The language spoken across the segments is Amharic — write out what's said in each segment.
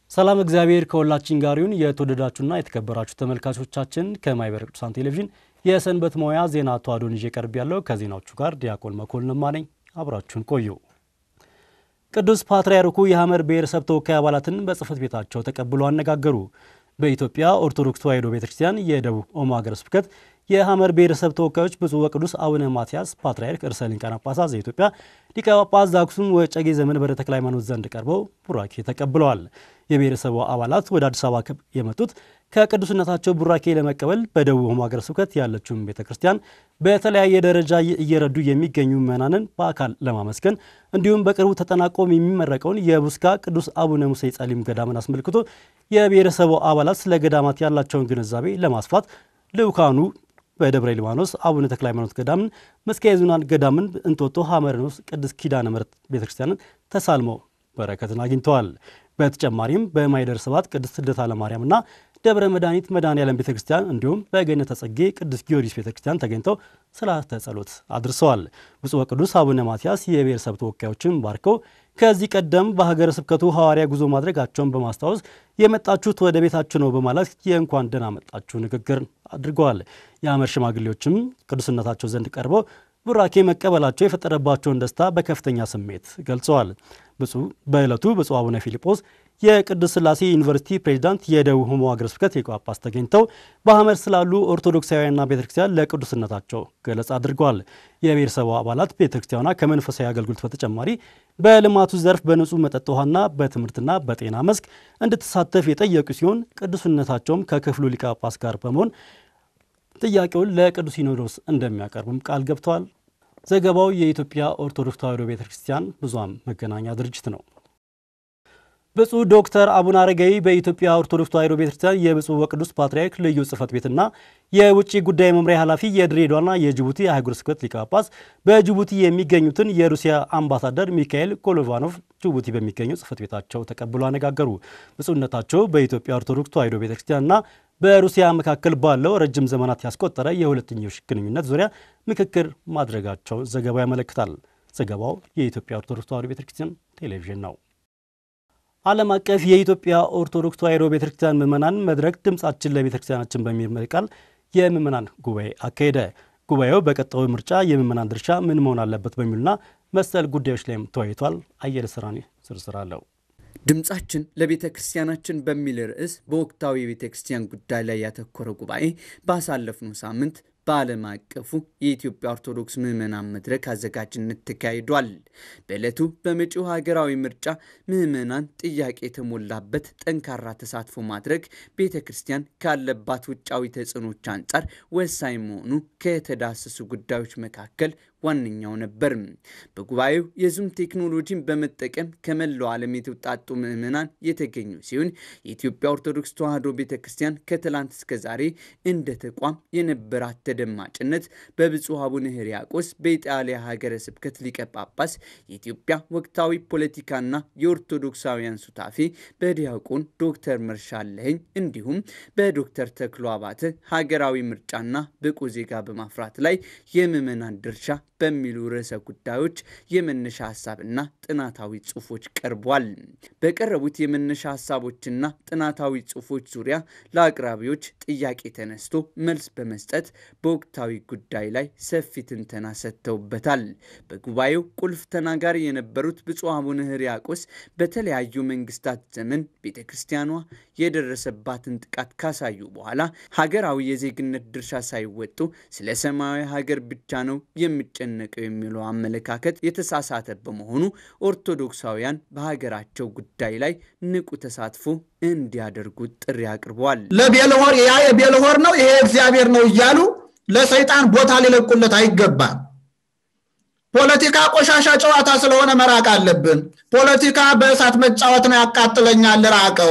ሰላም እግዚአብሔር ከሁላችን ጋር ይሁን። የተወደዳችሁና የተከበራችሁ ተመልካቾቻችን ከማኅበረ ቅዱሳን ቴሌቪዥን የሰንበት መዋያ ዜና ተዋዶን ይዤ ቀርብ ያለው ከዜናዎቹ ጋር ዲያቆን መኮንንማ ነኝ። አብራችሁን ቆዩ። ቅዱስ ፓትርያርኩ የሐመር ብሔረሰብ ተወካይ አባላትን በጽሕፈት ቤታቸው ተቀብሎ አነጋገሩ። በኢትዮጵያ ኦርቶዶክስ ተዋሕዶ ቤተክርስቲያን የደቡብ ኦሞ ሀገረ ስብከት የሐመር ብሔረሰብ ተወካዮች ብፁዕ ወቅዱስ አቡነ ማትያስ ፓትርያርክ ርዕሰ ሊቃነ ጳጳሳት ዘኢትዮጵያ ሊቀ ጳጳስ ዘአክሱም ወዕጨጌ ዘመንበረ ተክለ ሃይማኖት ዘንድ ቀርበው ቡራኬ ተቀብለዋል። የብሔረሰቡ አባላት ወደ አዲስ አበባ የመጡት ከቅዱስነታቸው ቡራኬ ለመቀበል በደቡብ ኦሞ ሀገረ ስብከት ያለችውን ቤተ ክርስቲያን በተለያየ ደረጃ እየረዱ የሚገኙ ምዕመናንን በአካል ለማመስገን እንዲሁም በቅርቡ ተጠናቆም የሚመረቀውን የቡስካ ቅዱስ አቡነ ሙሴ ጸሊም ገዳምን አስመልክቶ የብሔረሰቡ አባላት ስለ ገዳማት ያላቸውን ግንዛቤ ለማስፋት ልዑካኑ በደብረ ሊባኖስ አቡነ ተክለ ሃይማኖት ገዳምን፣ መስቀየ ኅዙናን ገዳምን፣ እንጦጦ ሐመረኖስ ቅድስት ኪዳነ ምሕረት ቤተክርስቲያንን ተሳልመው በረከትን አግኝተዋል። በተጨማሪም በማኅደረ ስብሐት ቅድስት ልደታ ለማርያምና ደብረ መድኃኒት መድኃኔዓለም ቤተ ክርስቲያን እንዲሁም በገነተ ጽጌ ቅዱስ ጊዮርጊስ ቤተ ክርስቲያን ተገኝተው ስርዓተ ጸሎት አድርሰዋል። ብፁዕ ወቅዱስ አቡነ ማትያስ የብሔረሰብ ተወካዮችን ባርከው ከዚህ ቀደም በሀገረ ስብከቱ ሐዋርያ ጉዞ ማድረጋቸውን በማስታወስ የመጣችሁት ወደ ቤታችሁ ነው በማለት የእንኳን ደህና መጣችሁ ንግግር አድርገዋል። የሐመር ሽማግሌዎችም ቅዱስነታቸው ዘንድ ቀርበው ቡራኬ መቀበላቸው የፈጠረባቸውን ደስታ በከፍተኛ ስሜት ገልጸዋል። ብፁዕ በዕለቱ ብፁዕ አቡነ ፊልጶስ የቅዱስ ሥላሴ ዩኒቨርሲቲ ፕሬዚዳንት፣ የደቡብ ኦሞ ሀገረ ስብከት ሊቀ ጳጳስ ተገኝተው በሐመር ስላሉ ኦርቶዶክሳውያንና ቤተክርስቲያን ለቅዱስነታቸው ገለጻ አድርገዋል። የብሔረሰቡ አባላት ቤተክርስቲያኗ ከመንፈሳዊ አገልግሎት በተጨማሪ በልማቱ ዘርፍ በንጹህ መጠጥ ውሃና በትምህርትና በጤና መስክ እንድትሳተፍ የጠየቁ ሲሆን ቅዱስነታቸውም ከክፍሉ ሊቀ ጳጳስ ጋር በመሆን ጥያቄውን ለቅዱስ ሲኖዶስ እንደሚያቀርቡም ቃል ገብተዋል። ዘገባው የኢትዮጵያ ኦርቶዶክስ ተዋሕዶ ቤተ ክርስቲያን ብዙኃን መገናኛ ድርጅት ነው። ብፁዕ ዶክተር አቡነ አረጋዊ በኢትዮጵያ ኦርቶዶክስ ተዋሕዶ ቤተ ክርስቲያን የብፁዕ ወቅዱስ ፓትርያርክ ልዩ ጽሕፈት ቤትና የውጭ ጉዳይ መምሪያ ኃላፊ የድሬዳዋና የጅቡቲ አህጉረ ስብከት ሊቀ ጳጳስ በጅቡቲ የሚገኙትን የሩሲያ አምባሳደር ሚካኤል ኮሎቫኖቭ ጅቡቲ በሚገኘው ጽሕፈት ቤታቸው ተቀብሎ አነጋገሩ። ብፁዕነታቸው በኢትዮጵያ ኦርቶዶክስ ተዋሕዶ ቤተ ክርስቲያንና በሩሲያ መካከል ባለው ረጅም ዘመናት ያስቆጠረ የሁለትዮሽ ግንኙነት ዙሪያ ምክክር ማድረጋቸው ዘገባው ያመለክታል። ዘገባው የኢትዮጵያ ኦርቶዶክስ ተዋሕዶ ቤተክርስቲያን ቴሌቪዥን ነው። ዓለም አቀፍ የኢትዮጵያ ኦርቶዶክስ ተዋሕዶ ቤተክርስቲያን ምዕመናን መድረክ ድምፃችን ለቤተክርስቲያናችን በሚል መሪ ቃል የምዕመናን ጉባኤ አካሄደ። ጉባኤው በቀጣዩ ምርጫ የምዕመናን ድርሻ ምን መሆን አለበት በሚሉና መሰል ጉዳዮች ላይም ተወያይቷል። አየለ ስራኔ ዝርዝር አለው። ድምፃችን ለቤተ ክርስቲያናችን በሚል ርዕስ በወቅታዊ የቤተ ክርስቲያን ጉዳይ ላይ ያተኮረ ጉባኤ ባሳለፍነው ሳምንት በዓለም አቀፉ የኢትዮጵያ ኦርቶዶክስ ምዕመናን መድረክ አዘጋጅነት ተካሂዷል። በዕለቱ በመጪው ሀገራዊ ምርጫ ምዕመናን ጥያቄ የተሞላበት ጠንካራ ተሳትፎ ማድረግ ቤተ ክርስቲያን ካለባት ውጫዊ ተጽዕኖች አንጻር ወሳኝ መሆኑ ከተዳሰሱ ጉዳዮች መካከል ዋነኛው ነበር። በጉባኤው የዙም ቴክኖሎጂን በመጠቀም ከመላው ዓለም የተውጣጡ ምዕመናን የተገኙ ሲሆን የኢትዮጵያ ኦርቶዶክስ ተዋሕዶ ቤተ ክርስቲያን ከትላንት እስከ ዛሬ እንደ ተቋም የነበራት ተደማጭነት በብፁዕ አቡነ ሕርያቆስ በኢጣሊያ ሀገረ ስብከት ሊቀ ጳጳስ የኢትዮጵያ ወቅታዊ ፖለቲካና የኦርቶዶክሳውያን ሱታፌ በዲያቆን ዶክተር መርሻለኸኝ እንዲሁም በዶክተር ተክሎ አባተ ሀገራዊ ምርጫና ብቁ ዜጋ በማፍራት ላይ የምዕመናን ድርሻ በሚሉ ርዕሰ ጉዳዮች የመነሻ ሀሳብና ጥናታዊ ጽሑፎች ቀርቧል። በቀረቡት የመነሻ ሀሳቦችና ጥናታዊ ጽሑፎች ዙሪያ ለአቅራቢዎች ጥያቄ ተነስቶ መልስ በመስጠት በወቅታዊ ጉዳይ ላይ ሰፊ ትንተና ሰጥተውበታል። በጉባኤው ቁልፍ ተናጋሪ የነበሩት ብፁዕ አቡነ ሕርያቆስ በተለያዩ መንግስታት ዘመን ቤተ ክርስቲያኗ የደረሰባትን ጥቃት ካሳዩ በኋላ ሀገራዊ የዜግነት ድርሻ ሳይወጡ ስለ ሰማያዊ ሀገር ብቻ ነው የሚጨነቀው የሚለው አመለካከት የተሳሳተ በመሆኑ ኦርቶዶክሳውያን በሀገራቸው ጉዳይ ላይ ንቁ ተሳትፎ እንዲያደርጉ ጥሪ አቅርበዋል። ለቤልሆር ያ የቤልሆር ነው ይሄ እግዚአብሔር ነው እያሉ ለሰይጣን ቦታ ሊለቁለት አይገባም። ፖለቲካ ቆሻሻ ጨዋታ ስለሆነ መራቅ አለብን። ፖለቲካ በእሳት መጫወት ነው፣ ያቃጥለኛል፣ ራቀው።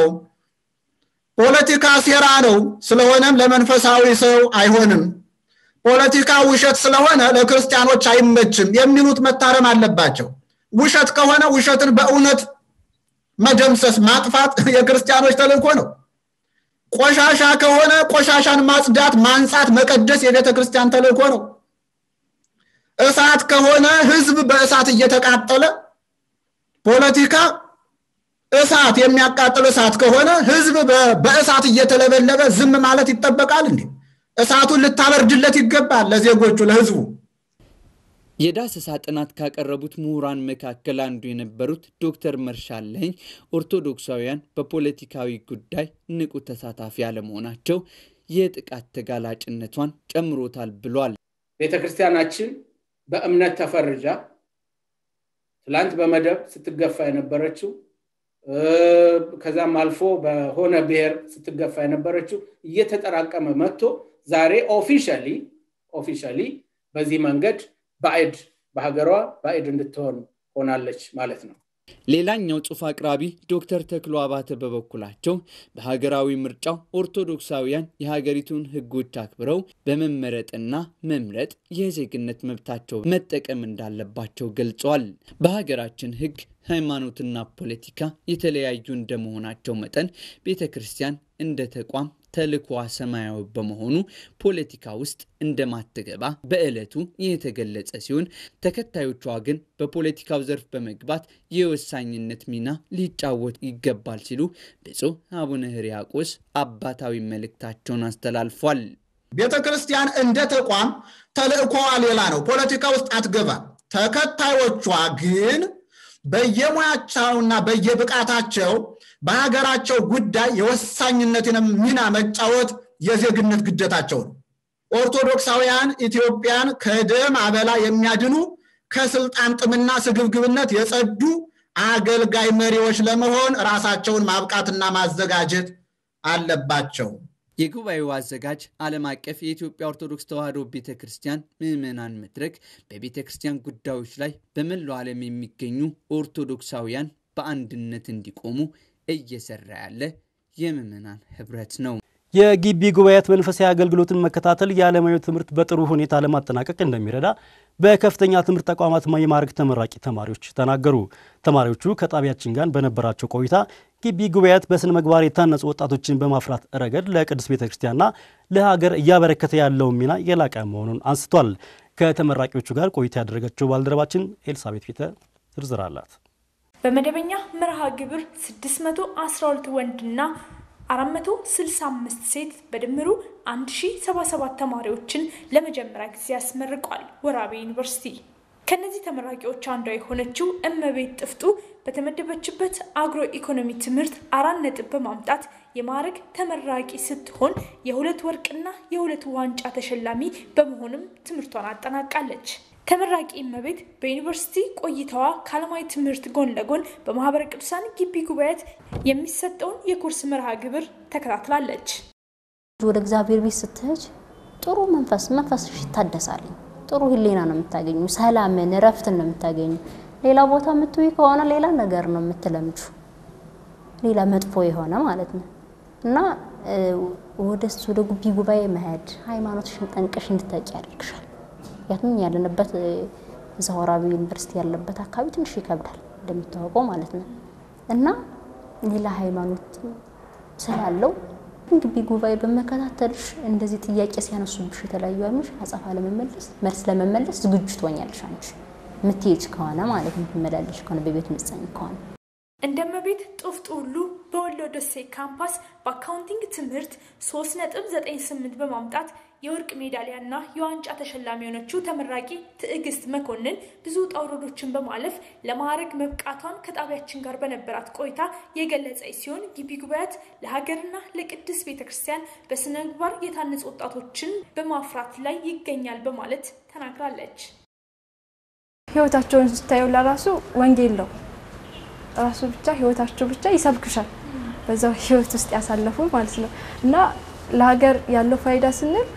ፖለቲካ ሴራ ነው፣ ስለሆነም ለመንፈሳዊ ሰው አይሆንም። ፖለቲካ ውሸት ስለሆነ ለክርስቲያኖች አይመችም የሚሉት መታረም አለባቸው። ውሸት ከሆነ ውሸትን በእውነት መደምሰስ ማጥፋት የክርስቲያኖች ተልእኮ ነው። ቆሻሻ ከሆነ ቆሻሻን ማጽዳት፣ ማንጻት፣ መቀደስ የቤተ ክርስቲያን ተልእኮ ነው። እሳት ከሆነ ህዝብ በእሳት እየተቃጠለ ፖለቲካ እሳት የሚያቃጥል እሳት ከሆነ ህዝብ በእሳት እየተለበለበ ዝም ማለት ይጠበቃል እንዴ? እሳቱን ልታበርድለት ይገባል ለዜጎቹ፣ ለህዝቡ። የዳሰሳ ጥናት ካቀረቡት ምሁራን መካከል አንዱ የነበሩት ዶክተር መርሻለኝ ኦርቶዶክሳውያን በፖለቲካዊ ጉዳይ ንቁ ተሳታፊ አለመሆናቸው የጥቃት ተጋላጭነቷን ጨምሮታል ብሏል። ቤተ ክርስቲያናችን በእምነት ተፈርጃ ትላንት በመደብ ስትገፋ የነበረችው ከዛም አልፎ በሆነ ብሔር ስትገፋ የነበረችው እየተጠራቀመ መጥቶ ዛሬ ኦፊሻሊ ኦፊሻሊ በዚህ መንገድ ባዕድ በሀገሯ ባዕድ እንድትሆን ሆናለች ማለት ነው። ሌላኛው ጽሑፍ አቅራቢ ዶክተር ተክሎ አባተ በበኩላቸው በሀገራዊ ምርጫው ኦርቶዶክሳውያን የሀገሪቱን ሕጎች አክብረው በመመረጥና መምረጥ የዜግነት መብታቸው መጠቀም እንዳለባቸው ገልጸዋል። በሀገራችን ሕግ ሃይማኖትና ፖለቲካ የተለያዩ እንደመሆናቸው መጠን ቤተ ክርስቲያን እንደ ተቋም ተልዕኮዋ ሰማያዊ በመሆኑ ፖለቲካ ውስጥ እንደማትገባ በዕለቱ የተገለጸ ሲሆን ተከታዮቿ ግን በፖለቲካው ዘርፍ በመግባት የወሳኝነት ሚና ሊጫወት ይገባል ሲሉ ብፁዕ አቡነ ሕርያቆስ አባታዊ መልእክታቸውን አስተላልፏል። ቤተ ክርስቲያን እንደ ተቋም ተልዕኮዋ ሌላ ነው። ፖለቲካ ውስጥ አትገባም። ተከታዮቿ ግን በየሙያቸውና በየብቃታቸው በሀገራቸው ጉዳይ የወሳኝነትን ሚና መጫወት የዜግነት ግዴታቸው ነው። ኦርቶዶክሳውያን ኢትዮጵያን ከደም አበላ የሚያድኑ ከስልጣን ጥምና ስግብግብነት የጸዱ አገልጋይ መሪዎች ለመሆን ራሳቸውን ማብቃትና ማዘጋጀት አለባቸው። የጉባኤው አዘጋጅ ዓለም አቀፍ የኢትዮጵያ ኦርቶዶክስ ተዋሕዶ ቤተ ክርስቲያን ምዕመናን መድረክ በቤተ ክርስቲያን ጉዳዮች ላይ በመላው ዓለም የሚገኙ ኦርቶዶክሳውያን በአንድነት እንዲቆሙ እየሰራ ያለ የምዕመናን ህብረት ነው። የግቢ ጉባኤያት መንፈሳዊ አገልግሎትን መከታተል የዓለማዊ ትምህርት በጥሩ ሁኔታ ለማጠናቀቅ እንደሚረዳ በከፍተኛ ትምህርት ተቋማት የማዕረግ ተመራቂ ተማሪዎች ተናገሩ። ተማሪዎቹ ከጣቢያችን ጋር በነበራቸው ቆይታ ግቢ ጉባኤያት በስነ ምግባር የታነጹ ወጣቶችን በማፍራት ረገድ ለቅዱስ ቤተ ክርስቲያንና ለሀገር እያበረከተ ያለውን ሚና የላቀ መሆኑን አንስቷል። ከተመራቂዎቹ ጋር ቆይታ ያደረገችው ባልደረባችን ኤልሳቤት ፊተ ዝርዝር አላት። በመደበኛ መርሃ ግብር 612 ወንድና 465 ሴት በድምሩ 1077 ተማሪዎችን ለመጀመሪያ ጊዜ ያስመርቋል ወራቤ ዩኒቨርሲቲ። ከነዚህ ተመራቂዎች አንዷ የሆነችው እመቤት ጥፍጡ በተመደበችበት አግሮ ኢኮኖሚ ትምህርት አራት ነጥብ በማምጣት የማዕረግ ተመራቂ ስትሆን የሁለት ወርቅና የሁለት ዋንጫ ተሸላሚ በመሆንም ትምህርቷን አጠናቃለች። ተመራቂ እመቤት በዩኒቨርሲቲ ቆይታዋ ከዓለማዊ ትምህርት ጎን ለጎን በማህበረ ቅዱሳን ግቢ ጉባኤያት የሚሰጠውን የኮርስ መርሃ ግብር ተከታትላለች። ወደ እግዚአብሔር ቤት ስትሄጅ ጥሩ መንፈስ መንፈስሽ ይታደሳል። ጥሩ ሕሊና ነው የምታገኙ፣ ሰላምን፣ እረፍትን ነው የምታገኙ። ሌላ ቦታ የምትውይ ከሆነ ሌላ ነገር ነው የምትለምጁ፣ ሌላ መጥፎ የሆነ ማለት ነው እና ወደ ወደ ግቢ ጉባኤ መሄድ ሃይማኖትሽን ጠንቅሽ እንድታውቂ ያደርግሻል። ምክንያቱም ያለንበት እዛ ወራቤ ዩኒቨርሲቲ ያለበት አካባቢ ትንሽ ይከብዳል እንደሚታወቀው ማለት ነው እና ሌላ ሃይማኖት ስላለው ግቢ ጉባኤ በመከታተልሽ እንደዚህ ጥያቄ ሲያነሱብሽ የተለያዩ አይኖች አጸፋ ለመመለስ መልስ ለመመለስ ዝግጁ ትሆኛለሽ። አንቺ የምትሄጅ ከሆነ ማለት የምትመላለሽ ከሆነ በቤት ምጸኝ ከሆነ እንደ እመቤት ጡፍጡ ሁሉ በወሎ ደሴ ካምፓስ በአካውንቲንግ ትምህርት 3.98 በማምጣት የወርቅ ሜዳሊያና የዋንጫ ተሸላሚ የሆነችው ተመራቂ ትዕግስት መኮንን ብዙ ውጣ ውረዶችን በማለፍ ለማዕረግ መብቃቷን ከጣቢያችን ጋር በነበራት ቆይታ የገለጸች ሲሆን ግቢ ጉባኤያት ለሀገርና ለቅድስት ቤተ ክርስቲያን በስነ ምግባር የታነጹ ወጣቶችን በማፍራት ላይ ይገኛል በማለት ተናግራለች። ህይወታቸውን ስታየው ለራሱ ወንጌል ነው ራሱ ብቻ ህይወታቸው ብቻ ይሰብክሻል። በዛው ህይወት ውስጥ ያሳለፉ ማለት ነው እና ለሀገር ያለው ፋይዳ ስንል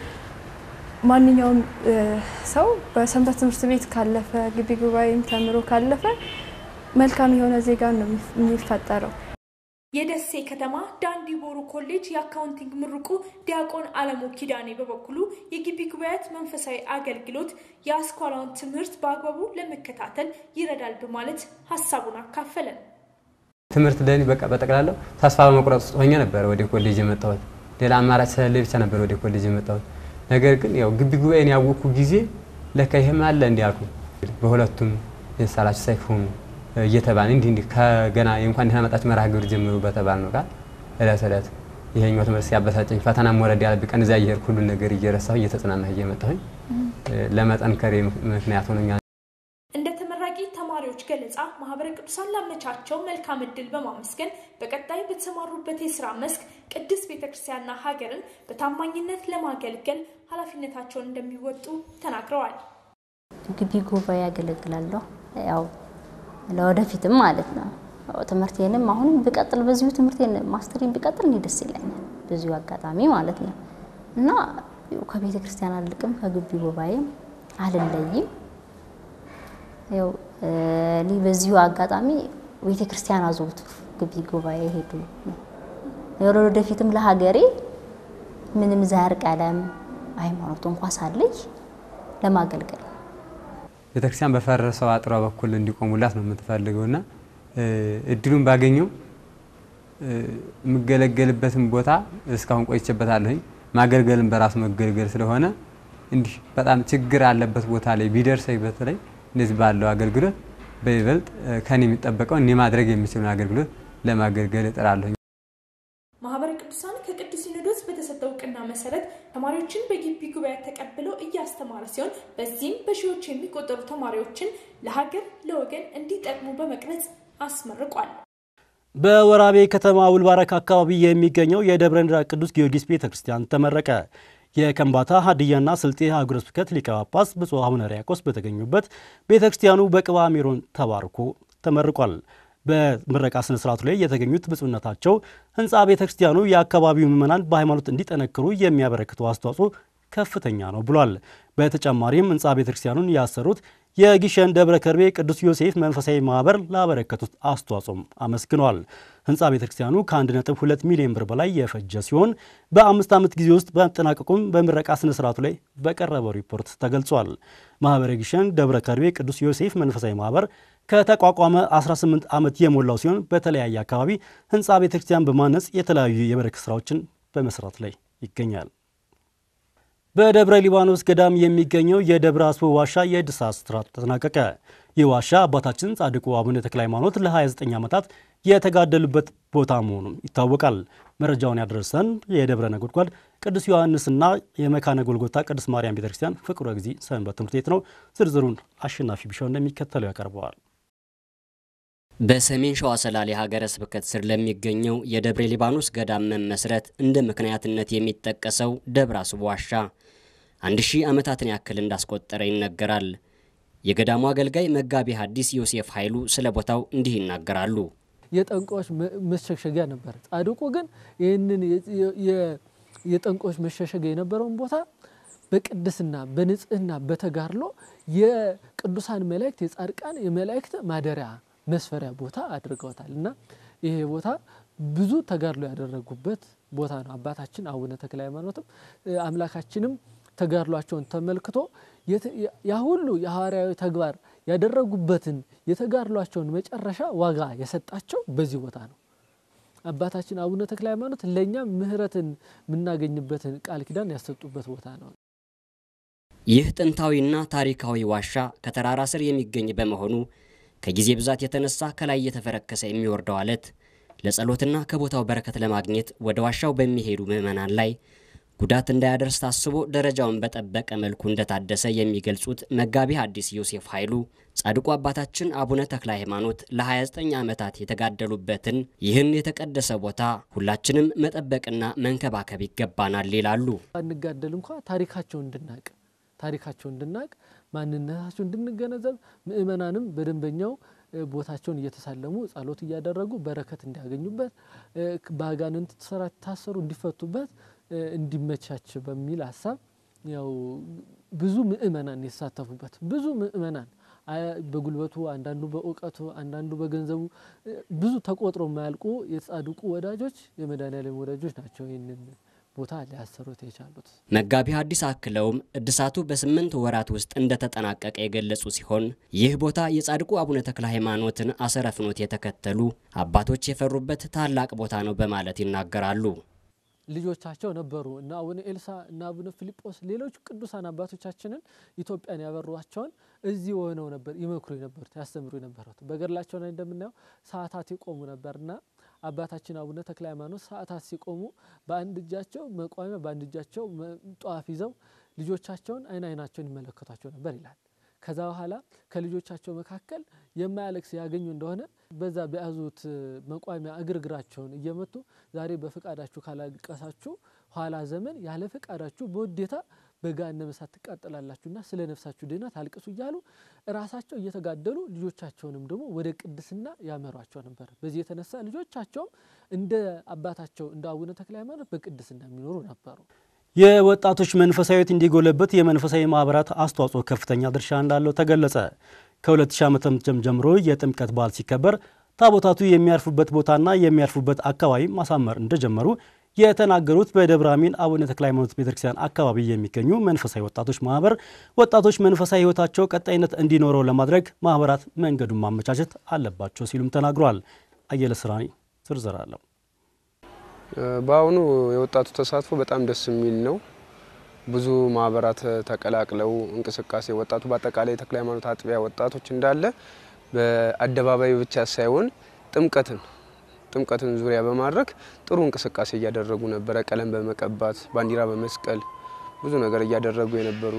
ማንኛውም ሰው በሰንበት ትምህርት ቤት ካለፈ ግቢ ጉባኤም ተምሮ ካለፈ መልካም የሆነ ዜጋ ነው የሚፈጠረው። የደሴ ከተማ ዳንዲ ቦሩ ኮሌጅ የአካውንቲንግ ምሩቁ ዲያቆን አለሙ ኪዳኔ በበኩሉ የግቢ ጉባኤያት መንፈሳዊ አገልግሎት የአስኳላውን ትምህርት በአግባቡ ለመከታተል ይረዳል በማለት ሀሳቡን አካፈለን። ትምህርት ለእኔ በቃ በጠቅላላው ተስፋ በመቁረጥ ውስጥ ሆኜ ነበረ ወደ ኮሌጅ የመጣሁት። ሌላ አማራጭ ስለሌለ ብቻ ነበር ወደ ኮሌጅ የመጣሁት። ነገር ግን ያው ግቢ ጉባኤን ያወቅኩ ጊዜ ለካ ይሄም አለ እንዲህ አልኩ። በሁለቱም የሳላችሁ ሰይፍ ሆኑ እየተባለ እንዲህ እንዲህ ከገና የእንኳን ደህና መጣችሁ መርሃ ግብር ጀምሩ በተባል ነው ቃል እለት እለት ይሄኛው ትምህርት ሲያበሳጨኝ ፈተና ወረድ ያለብኝ ቀን እዚያ እየሄድኩ ሁሉን ነገር እየረሳሁ እየተጽናናሁ እየመጣሁኝ ለመጠንከሬ ምክንያት ሆኖኛል። እንደ ተመራቂ ተማሪዎች ገለጻ ማህበረ ቅዱሳን ላመቻቸው መልካም እድል በማመስገን በቀጣይ በተሰማሩበት የስራ መስክ ቅድስት ቤተክርስቲያንና ሀገርን በታማኝነት ለማገልገል ኃላፊነታቸውን እንደሚወጡ ተናግረዋል። ግቢ ጉባኤ ያገለግላለሁ። ያው ለወደፊትም ማለት ነው። ትምህርቴንም አሁንም ብቀጥል በዚሁ ትምህርቴን ማስተሬን ብቀጥል እኔ ደስ ይለኛል። በዚሁ አጋጣሚ ማለት ነው እና ከቤተ ክርስቲያን አልቅም፣ ከግቢ ጉባኤም አልለይም። ያው እኔ በዚሁ አጋጣሚ ቤተ ክርስቲያን አዘውትሩ፣ ግቢ ጉባኤ ሄዱ። ወደፊትም ለሀገሬ ምንም ዘር፣ ቀለም፣ ሃይማኖት እንኳ ሳለይ ለማገልገል ቤተክርስቲያን በፈረሰው አጥሯ በኩል እንዲቆሙላት ነው የምትፈልገው እና እድሉን ባገኘው የምገለገልበትን ቦታ እስካሁን ቆይቼበታለሁኝ። ማገልገልም በራሱ መገልገል ስለሆነ እንዲህ በጣም ችግር አለበት ቦታ ላይ ቢደርሰኝ በተለይ እንደዚህ ባለው አገልግሎት በይበልጥ ከኔ የሚጠበቀው እኔ ማድረግ የሚችለውን አገልግሎት ለማገልገል እጥራለሁ። ማህበረ ቅዱሳን ከቅዱስ ሲኖዶስ በተሰጠው እውቅና መሰረት ተማሪዎችን በግቢ ጉባኤ ተቀብለው እያስተማረ ሲሆን በዚህም በሺዎች የሚቆጠሩ ተማሪዎችን ለሀገር ለወገን እንዲጠቅሙ በመቅረጽ አስመርቋል። በወራቤ ከተማ ውልባረክ አካባቢ የሚገኘው የደብረ እንድራ ቅዱስ ጊዮርጊስ ቤተ ክርስቲያን ተመረቀ። የከምባታ ሀዲያና ስልጤ ሀገረ ስብከት ሊቀ ጳጳስ ብፁዕ አቡነ ሪያቆስ በተገኙበት ቤተ ክርስቲያኑ በቅባ ሜሮን ተባርኮ ተመርቋል። በምረቃ ስነ ስርዓቱ ላይ የተገኙት ብፁዕነታቸው ህንፃ ቤተ ክርስቲያኑ የአካባቢው ምዕመናን በሃይማኖት እንዲጠነክሩ የሚያበረክተው አስተዋጽኦ ከፍተኛ ነው ብሏል። በተጨማሪም ህንፃ ቤተ ክርስቲያኑን ያሰሩት የጊሸን ደብረ ከርቤ ቅዱስ ዮሴፍ መንፈሳዊ ማህበር ላበረከቱት አስተዋጽኦም አመስግነዋል። ህንፃ ቤተ ክርስቲያኑ ከ1.2 ሚሊዮን ብር በላይ የፈጀ ሲሆን በአምስት ዓመት ጊዜ ውስጥ በመጠናቀቁም በምረቃ ስነ ስርዓቱ ላይ በቀረበው ሪፖርት ተገልጿል። ማህበረ ጊሸን ደብረ ከርቤ ቅዱስ ዮሴፍ መንፈሳዊ ማህበር ከተቋቋመ 18 ዓመት የሞላው ሲሆን በተለያየ አካባቢ ህንፃ ቤተ ክርስቲያን በማነጽ የተለያዩ የበረከት ስራዎችን በመስራት ላይ ይገኛል። በደብረ ሊባኖስ ገዳም የሚገኘው የደብረ አስቦ ዋሻ የእድሳት ስራ ተጠናቀቀ። ይህ ዋሻ አባታችን ጻድቁ አቡነ ተክለ ሃይማኖት ለ29 ዓመታት የተጋደሉበት ቦታ መሆኑም ይታወቃል። መረጃውን ያደረሰን የደብረ ነጎድጓድ ቅዱስ ዮሐንስና የመካነ ጎልጎታ ቅዱስ ማርያም ቤተክርስቲያን ፍቁረ ጊዜ ሰንበት ትምህርት ቤት ነው። ዝርዝሩን አሸናፊ ቢሻው እንደሚከተለው ያቀርበዋል። በሰሜን ሸዋ ሰላሌ ሀገረ ስብከት ስር ለሚገኘው የደብረ ሊባኖስ ገዳም መመስረት እንደ ምክንያትነት የሚጠቀሰው ደብረ አስቦ ዋሻ አንድ ሺህ ዓመታትን ያክል እንዳስቆጠረ ይነገራል። የገዳሙ አገልጋይ መጋቢ ሐዲስ ዮሴፍ ኃይሉ ስለ ቦታው እንዲህ ይናገራሉ። የጠንቋዮች መሸሸጊያ ነበር። ጻድቁ ግን ይህንን የጠንቋዮች መሸሸጊያ የነበረውን ቦታ በቅድስና በንጽህና በተጋድሎ የቅዱሳን መላእክት የጻድቃን የመላእክት ማደሪያ መስፈሪያ ቦታ አድርገውታል እና ይሄ ቦታ ብዙ ተጋድሎ ያደረጉበት ቦታ ነው። አባታችን አቡነ ተክለ ሃይማኖትም አምላካችንም ተጋድሏቸውን ተመልክቶ ያ ሁሉ የሐዋርያዊ ተግባር ያደረጉበትን የተጋድሏቸውን መጨረሻ ዋጋ የሰጣቸው በዚህ ቦታ ነው። አባታችን አቡነ ተክለ ሃይማኖት ለእኛም ምሕረትን የምናገኝበትን ቃል ኪዳን ያሰጡበት ቦታ ነው። ይህ ጥንታዊና ታሪካዊ ዋሻ ከተራራ ስር የሚገኝ በመሆኑ ከጊዜ ብዛት የተነሳ ከላይ እየተፈረከሰ የሚወርደው አለት ለጸሎትና ከቦታው በረከት ለማግኘት ወደ ዋሻው በሚሄዱ ምዕመናን ላይ ጉዳት እንዳያደርስ ታስቦ ደረጃውን በጠበቀ መልኩ እንደታደሰ የሚገልጹት መጋቢ ሐዲስ ዮሴፍ ኃይሉ ጻድቁ አባታችን አቡነ ተክለ ሃይማኖት ለ29 ዓመታት የተጋደሉበትን ይህን የተቀደሰ ቦታ ሁላችንም መጠበቅና መንከባከብ ይገባናል ይላሉ። አንጋደል እንኳ ታሪካቸውን እንድናቅ ታሪካቸው እንድናቅ ማንነታቸው እንድንገነዘብ ምእመናንም በደንበኛው ቦታቸውን እየተሳለሙ ጸሎት እያደረጉ በረከት እንዲያገኙበት በአጋንንት ስራ ታሰሩ እንዲፈቱበት እንዲመቻች በሚል ሀሳብ ያው ብዙ ምእመናን የተሳተፉበት ብዙ ምእመናን በጉልበቱ አንዳንዱ በእውቀቱ አንዳንዱ በገንዘቡ ብዙ ተቆጥሮ የማያልቁ የጻድቁ ወዳጆች የመድኃኔዓለም ወዳጆች ናቸው ይህንን ቦታ ሊያሰሩት የቻሉት። መጋቢ ሐዲስ አክለውም እድሳቱ በስምንት ወራት ውስጥ እንደተጠናቀቀ የገለጹ ሲሆን ይህ ቦታ የጻድቁ አቡነ ተክለ ሃይማኖትን አሰረ ፍኖት የተከተሉ አባቶች የፈሩበት ታላቅ ቦታ ነው በማለት ይናገራሉ። ልጆቻቸው ነበሩ እና አቡነ ኤልሳ እና አቡነ ፊልጶስ ሌሎች ቅዱሳን አባቶቻችንን ኢትዮጵያን ያበሯቸውን እዚህ ሆነው ነበር ይመክሩ የነበሩት ያስተምሩ የነበሩት። በገድላቸው ላይ እንደምናየው ሰዓታት ይቆሙ ነበርና አባታችን አቡነ ተክለ ሃይማኖት ሰዓታት ሲቆሙ በአንድ እጃቸው መቋሚያ በአንድ እጃቸው ጧፍ ይዘው ልጆቻቸውን አይን አይናቸውን ይመለከቷቸው ነበር ይላል። ከዛ በኋላ ከልጆቻቸው መካከል የማያለቅስ ያገኙ እንደሆነ በዛ በያዙት መቋሚያ እግር እግራቸውን እየመቱ ዛሬ በፈቃዳችሁ ካላለቀሳችሁ ኋላ ዘመን ያለ ፈቃዳችሁ በውዴታ በገሃነመ እሳት ትቃጠላላችሁና ስለ ነፍሳችሁ ድህነት አልቅሱ እያሉ ራሳቸው እየተጋደሉ ልጆቻቸውንም ደግሞ ወደ ቅድስና ያመሯቸው ነበር። በዚህ የተነሳ ልጆቻቸውም እንደ አባታቸው እንደ አቡነ ተክለ ሃይማኖት በቅድስና የሚኖሩ ነበሩ። የወጣቶች መንፈሳዊት እንዲጎለበት የመንፈሳዊ ማህበራት አስተዋጽኦ ከፍተኛ ድርሻ እንዳለው ተገለጸ። ከ2000 ዓ.ም ጀምሮ የጥምቀት በዓል ሲከበር ታቦታቱ የሚያርፉበት ቦታና የሚያርፉበት አካባቢ ማሳመር እንደጀመሩ የተናገሩት በደብረ አሚን አቡነ ተክለ ሃይማኖት ቤተክርስቲያን አካባቢ የሚገኙ መንፈሳዊ ወጣቶች ማህበር ወጣቶች መንፈሳዊ ሕይወታቸው ቀጣይነት እንዲኖረው ለማድረግ ማህበራት መንገዱን ማመቻቸት አለባቸው ሲሉም ተናግረዋል። አየለ ስራኒ ዝርዝር አለው። በአሁኑ የወጣቱ ተሳትፎ በጣም ደስ የሚል ነው። ብዙ ማህበራት ተቀላቅለው እንቅስቃሴ ወጣቱ በአጠቃላይ የተክለ ሃይማኖት አጥቢያ ወጣቶች እንዳለ በአደባባይ ብቻ ሳይሆን ጥምቀትን ጥምቀትን ዙሪያ በማድረግ ጥሩ እንቅስቃሴ እያደረጉ ነበረ። ቀለም በመቀባት ባንዲራ በመስቀል ብዙ ነገር እያደረጉ የነበሩ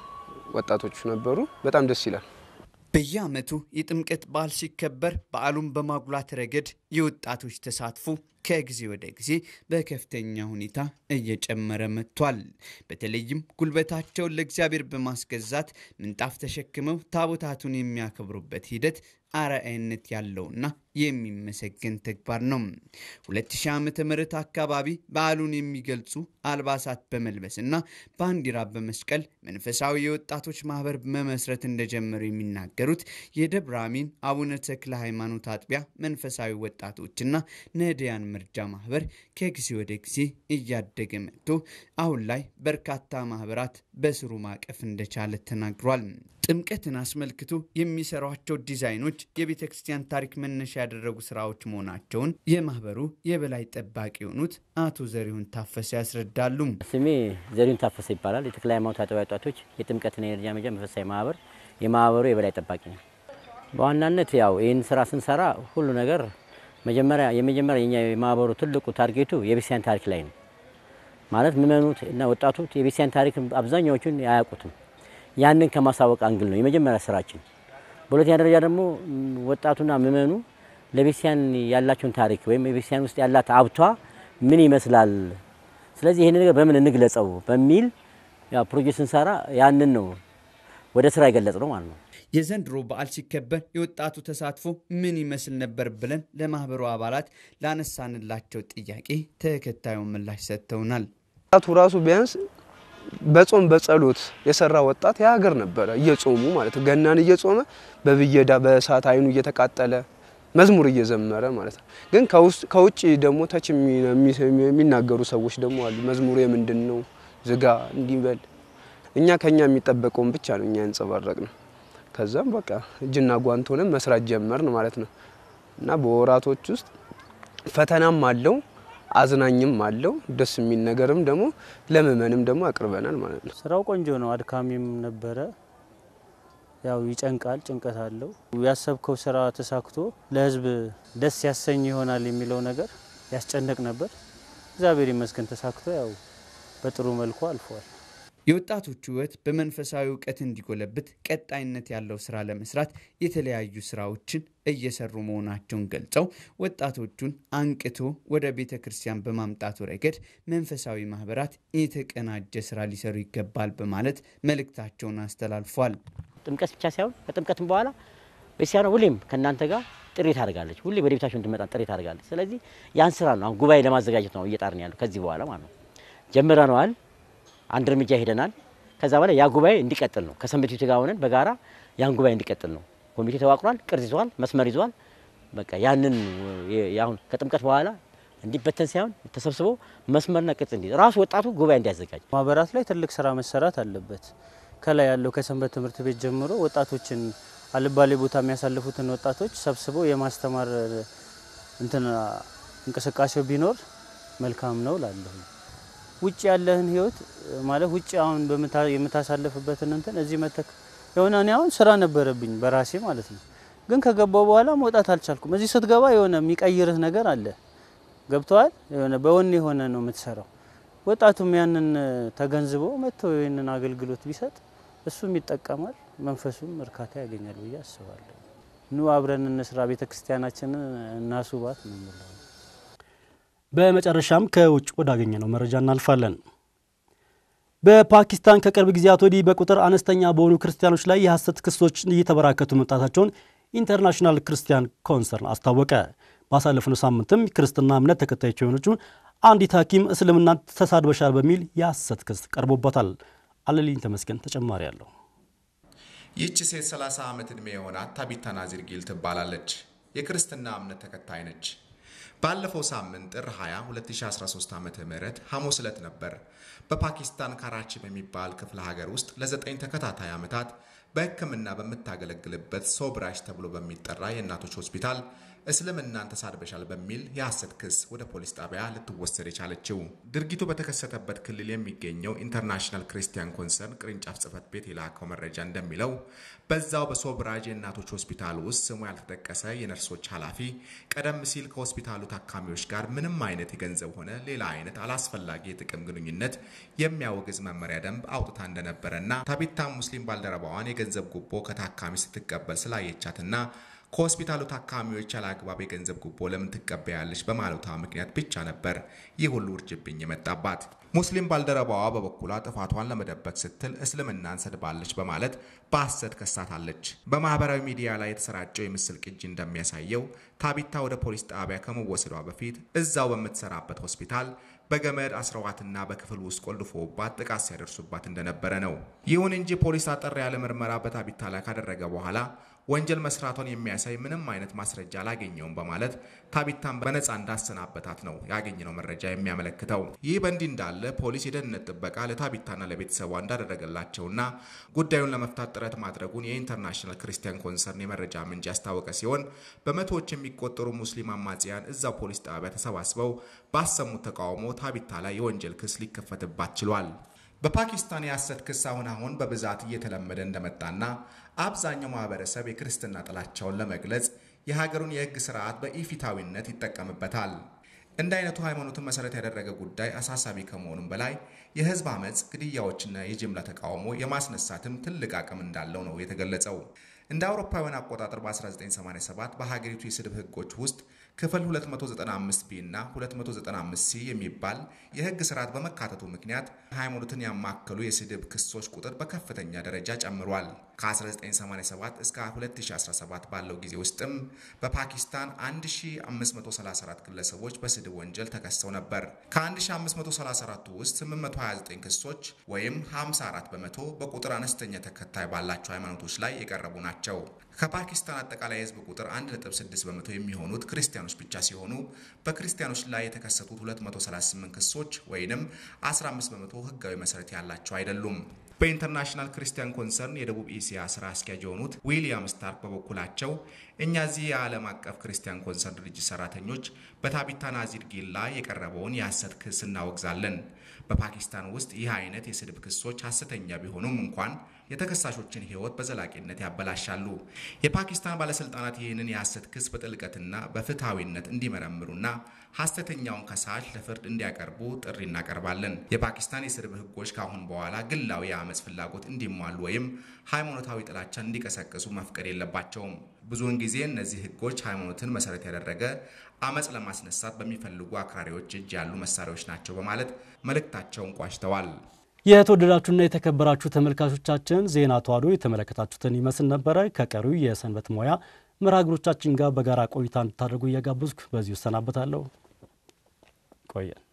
ወጣቶች ነበሩ። በጣም ደስ ይላል። በየዓመቱ የጥምቀት በዓል ሲከበር በዓሉን በማጉላት ረገድ የወጣቶች ተሳትፎ ከጊዜ ወደ ጊዜ በከፍተኛ ሁኔታ እየጨመረ መጥቷል። በተለይም ጉልበታቸውን ለእግዚአብሔር በማስገዛት ምንጣፍ ተሸክመው ታቦታቱን የሚያከብሩበት ሂደት አርአያነት ያለውና የሚመሰገን ተግባር ነው። 2000 ዓመተ ምህረት አካባቢ በዓሉን የሚገልጹ አልባሳት በመልበስና ባንዲራ በመስቀል መንፈሳዊ የወጣቶች ማህበር መመስረት እንደጀመሩ የሚናገሩት የደብረ አሚን አቡነ ተክለ ሃይማኖት አጥቢያ መንፈሳዊ ወጣቶችና ነዳያን መርጃ ማህበር ከጊዜ ወደ ጊዜ እያደገ መጥቶ አሁን ላይ በርካታ ማህበራት በስሩ ማቀፍ እንደቻለ ተናግሯል። ጥምቀትን አስመልክቶ የሚሰሯቸው ዲዛይኖች የቤተ ክርስቲያን ታሪክ መነሻ ያደረጉ ስራዎች መሆናቸውን የማህበሩ የበላይ ጠባቂ የሆኑት አቶ ዘሪሁን ታፈሰ ያስረዳሉ። ስሜ ዘሪሁን ታፈሰ ይባላል። የተክለ ሃይማኖት አጥቢያ ወጣቶች የጥምቀትና የደረጃ መጃ መንፈሳዊ ማህበር የማህበሩ የበላይ ጠባቂ ነው። በዋናነት ያው ይህን ስራ ስንሰራ ሁሉ ነገር መጀመሪያ የመጀመሪያ የኛ የማህበሩ ትልቁ ታርጌቱ የቤተክርስቲያን ታሪክ ላይ ነው። ማለት ምእመኑት እና ወጣቱ የቤተክርስቲያን ታሪክ አብዛኛዎቹን አያውቁትም። ያንን ከማሳወቅ አንግል ነው የመጀመሪያ ስራችን። በሁለተኛ ደረጃ ደግሞ ወጣቱና ምእመኑ ለቤተክርስቲያን ያላቸውን ታሪክ ወይም የቤተክርስቲያን ውስጥ ያላት ሀብቷ ምን ይመስላል፣ ስለዚህ ይህን ነገር በምን እንግለጸው በሚል ያው ፕሮጀክት ስንሰራ ያንን ነው ወደ ስራ የገለጽ ነው ማለት ነው። የዘንድሮ በዓል ሲከበር የወጣቱ ተሳትፎ ምን ይመስል ነበር ብለን ለማህበሩ አባላት ላነሳንላቸው ጥያቄ ተከታዩን ምላሽ ሰጥተውናል። ወጣቱ ራሱ ቢያንስ በጾም በጸሎት የሰራ ወጣት የሀገር ነበረ። እየጾሙ ማለት ነው። ገናን እየጾመ በብየዳ በእሳት አይኑ እየተቃጠለ መዝሙር እየዘመረ ማለት ነው። ግን ከውጭ ደግሞ ተች የሚናገሩ ሰዎች ደግሞ አሉ። መዝሙሩ የምንድን ነው ዝጋ እንዲበል እኛ ከኛ የሚጠበቀውን ብቻ ነው እኛ ያንጸባረቅ ነው። ከዛም በቃ እጅና ጓንት ሆነን መስራት ጀመርን ማለት ነው እና በወራቶች ውስጥ ፈተናም አለው አዝናኝም አለው ደስ የሚል ነገርም ደግሞ ለምእመንም ደግሞ አቅርበናል ማለት ነው። ስራው ቆንጆ ነው። አድካሚም ነበረ። ያው ይጨንቃል፣ ጭንቀት አለው። ያሰብከው ስራ ተሳክቶ ለህዝብ ደስ ያሰኝ ይሆናል የሚለው ነገር ያስጨንቅ ነበር። እግዚአብሔር ይመስገን ተሳክቶ ያው በጥሩ መልኩ አልፏል። የወጣቶቹ ህይወት በመንፈሳዊ እውቀት እንዲጎለብት ቀጣይነት ያለው ስራ ለመስራት የተለያዩ ስራዎችን እየሰሩ መሆናቸውን ገልጸው ወጣቶቹን አንቅቶ ወደ ቤተ ክርስቲያን በማምጣቱ ረገድ መንፈሳዊ ማህበራት የተቀናጀ ስራ ሊሰሩ ይገባል በማለት መልእክታቸውን አስተላልፏል። ጥምቀት ብቻ ሳይሆን ከጥምቀትም በኋላ ቤተክርስቲያኗ ሁሌም ከእናንተ ጋር ጥሪ ታደርጋለች። ሁሌ ወደ ቤታችሁ እንድመጣ ጥሪ ታደርጋለች። ስለዚህ ያን ስራ ነው አሁን ጉባኤ ለማዘጋጀት ነው እየጣርን ያለው ከዚህ በኋላ ማለት ነው። ጀምረነዋል። አንድ እርምጃ ሄደናል። ከዛ በላይ ያ ጉባኤ እንዲቀጥል ነው። ከሰንበት ቤቱ ጋር ሆነን በጋራ ያን ጉባኤ እንዲቀጥል ነው። ኮሚቴ ተዋቅሯል፣ ቅርጽ ይዟል፣ መስመር ይዟል። በቃ ያንን አሁን ከጥምቀት በኋላ እንዲበተን ሳይሆን ተሰብስቦ መስመርና ቅርጽ እንዲ ራሱ ወጣቱ ጉባኤ እንዲያዘጋጅ ማህበራት ላይ ትልቅ ስራ መሰራት አለበት። ከላይ ያለው ከሰንበት ትምህርት ቤት ጀምሮ ወጣቶችን አልባሌ ቦታ የሚያሳልፉትን ወጣቶች ሰብስቦ የማስተማር እንትን እንቅስቃሴው ቢኖር መልካም ነው ላለሁ ውጭ ያለህን ህይወት ማለት ውጭ አሁን የምታሳልፍበትን እንትን እዚህ መተክ የሆነ እኔ አሁን ስራ ነበረብኝ በራሴ ማለት ነው። ግን ከገባው በኋላ መውጣት አልቻልኩም። እዚህ ስትገባ የሆነ የሚቀይርህ ነገር አለ። ገብተዋል። የሆነ በወኔ የሆነ ነው የምትሰራው። ወጣቱም ያንን ተገንዝቦ መጥቶ ይህንን አገልግሎት ቢሰጥ እሱም ይጠቀማል፣ መንፈሱም እርካታ ያገኛል ብዬ አስባለሁ። ኑ አብረን እንስራ፣ ቤተ ክርስቲያናችንን እናስውባት ነው የምለው። በመጨረሻም ከውጭ ወዳገኘነው መረጃ እናልፋለን። በፓኪስታን ከቅርብ ጊዜያት ወዲህ በቁጥር አነስተኛ በሆኑ ክርስቲያኖች ላይ የሐሰት ክሶች እየተበራከቱ መምጣታቸውን ኢንተርናሽናል ክርስቲያን ኮንሰርን አስታወቀ። ባሳለፍነው ሳምንትም ክርስትና እምነት ተከታዮች የሆነችው አንዲት ሐኪም እስልምናን ተሳድበሻል በሚል የሐሰት ክስ ቀርቦበታል። አለልኝ ተመስገን ተጨማሪ አለው። ይህች ሴት 30 ዓመት ዕድሜ የሆናት ታቢታ ናዚር ጊል ትባላለች። የክርስትና እምነት ተከታይ ነች። ባለፈው ሳምንት ጥር 20 2013 ዓ ም ሐሙስ ዕለት ነበር በፓኪስታን ካራቺ በሚባል ክፍለ ሀገር ውስጥ ለዘጠኝ ተከታታይ ዓመታት በሕክምና በምታገለግልበት ሶብራሽ ተብሎ በሚጠራ የእናቶች ሆስፒታል እስልምናን ተሳድበሻል በሚል የሐሰት ክስ ወደ ፖሊስ ጣቢያ ልትወሰድ የቻለችው። ድርጊቱ በተከሰተበት ክልል የሚገኘው ኢንተርናሽናል ክርስቲያን ኮንሰርን ቅርንጫፍ ጽሕፈት ቤት የላከው መረጃ እንደሚለው በዛው በሶብራጅ የእናቶች ሆስፒታል ውስጥ ስሙ ያልተጠቀሰ የነርሶች ኃላፊ ቀደም ሲል ከሆስፒታሉ ታካሚዎች ጋር ምንም አይነት የገንዘብ ሆነ ሌላ አይነት አላስፈላጊ የጥቅም ግንኙነት የሚያወግዝ መመሪያ ደንብ አውጥታ እንደነበረና ታቢታ ሙስሊም ባልደረባዋን የገንዘብ ጉቦ ከታካሚ ስትቀበል ስላየቻትና ከሆስፒታሉ ታካሚዎች ያለ አግባብ የገንዘብ ጉቦ ለምን ትቀበያለች በማለቷ ምክንያት ብቻ ነበር ይህ ሁሉ ውርጅብኝ የመጣባት። ሙስሊም ባልደረባዋ በበኩሏ ጥፋቷን ለመደበቅ ስትል እስልምናን ሰድባለች በማለት በሐሰት ከሳታለች። በማህበራዊ ሚዲያ ላይ የተሰራጨው የምስል ቅጂ እንደሚያሳየው ታቢታ ወደ ፖሊስ ጣቢያ ከመወሰዷ በፊት እዛው በምትሰራበት ሆስፒታል በገመድ አስረዋትና በክፍል ውስጥ ቆልፎባት ጥቃት ሲያደርሱባት እንደነበረ ነው። ይሁን እንጂ ፖሊስ አጠር ያለ ምርመራ በታቢታ ላይ ካደረገ በኋላ ወንጀል መስራቷን የሚያሳይ ምንም አይነት ማስረጃ አላገኘውም በማለት ታቢታን በነፃ እንዳሰናበታት ነው ያገኘነው መረጃ የሚያመለክተው። ይህ በእንዲህ እንዳለ ፖሊስ የደህንነት ጥበቃ ለታቢታና ለቤተሰቧ እንዳደረገላቸውና ጉዳዩን ለመፍታት ጥረት ማድረጉን የኢንተርናሽናል ክርስቲያን ኮንሰርን የመረጃ ምንጭ ያስታወቀ ሲሆን በመቶዎች የሚቆጠሩ ሙስሊም አማጽያን እዛው ፖሊስ ጣቢያ ተሰባስበው ባሰሙት ተቃውሞ ታቢታ ላይ የወንጀል ክስ ሊከፈትባት ችሏል። በፓኪስታን የሐሰት ክስ አሁን አሁን በብዛት እየተለመደ እንደመጣና አብዛኛው ማህበረሰብ የክርስትና ጥላቻውን ለመግለጽ የሀገሩን የሕግ ስርዓት በኢፊታዊነት ይጠቀምበታል። እንደ አይነቱ ሃይማኖትን መሰረት ያደረገ ጉዳይ አሳሳቢ ከመሆኑም በላይ የህዝብ አመፅ፣ ግድያዎችና የጅምላ ተቃውሞ የማስነሳትም ትልቅ አቅም እንዳለው ነው የተገለጸው። እንደ አውሮፓውያን አቆጣጠር በ1987 በሀገሪቱ የስድብ ህጎች ውስጥ ክፍል 295 ቢ እና 295 ሲ የሚባል የህግ ስርዓት በመካተቱ ምክንያት ሃይማኖትን ያማከሉ የስድብ ክሶች ቁጥር በከፍተኛ ደረጃ ጨምሯል። ከ1987 እስከ 2017 ባለው ጊዜ ውስጥም በፓኪስታን 1534 ግለሰቦች በስድብ ወንጀል ተከሰው ነበር። ከ1534ቱ ውስጥ 829 ክሶች ወይም 54 በመቶ በቁጥር አነስተኛ ተከታይ ባላቸው ሃይማኖቶች ላይ የቀረቡ ናቸው። ከፓኪስታን አጠቃላይ የህዝብ ቁጥር 1.6 በመቶ የሚሆኑት ክርስቲያኖች ብቻ ሲሆኑ በክርስቲያኖች ላይ የተከሰቱት 238 ክሶች ወይንም 15 በመቶ ህጋዊ መሰረት ያላቸው አይደሉም። በኢንተርናሽናል ክርስቲያን ኮንሰርን የደቡብ ኤስያ ስራ አስኪያጅ የሆኑት ዊሊያም ስታርክ በበኩላቸው እኛ እዚህ የዓለም አቀፍ ክርስቲያን ኮንሰርን ድርጅት ሰራተኞች በታቢታ ናዚር ጊል ላይ የቀረበውን የሐሰት ክስ እናወግዛለን። በፓኪስታን ውስጥ ይህ አይነት የስድብ ክሶች ሐሰተኛ ቢሆኑም እንኳን የተከሳሾችን ህይወት በዘላቂነት ያበላሻሉ። የፓኪስታን ባለስልጣናት ይህንን የሐሰት ክስ በጥልቀትና በፍትሐዊነት እንዲመረምሩና ሐሰተኛውን ከሳሽ ለፍርድ እንዲያቀርቡ ጥሪ እናቀርባለን። የፓኪስታን የስድብ ህጎች ከአሁን በኋላ ግላዊ የአመፅ ፍላጎት እንዲሟሉ ወይም ሃይማኖታዊ ጥላቻን እንዲቀሰቅሱ መፍቀድ የለባቸውም። ብዙውን ጊዜ እነዚህ ህጎች ሃይማኖትን መሰረት ያደረገ አመፅ ለማስነሳት በሚፈልጉ አክራሪዎች እጅ ያሉ መሳሪያዎች ናቸው በማለት መልእክታቸውን ቋጭተዋል። የተወደዳችሁና የተከበራችሁ ተመልካቾቻችን ዜና ተዋሕዶ የተመለከታችሁትን ይመስል ነበረ። ከቀሪው የሰንበት ሙያ መርሃ ግብሮቻችን ጋር በጋራ ቆይታ እንድታደርጉ እየጋበዝኩ በዚሁ እሰናበታለሁ። ቆየን።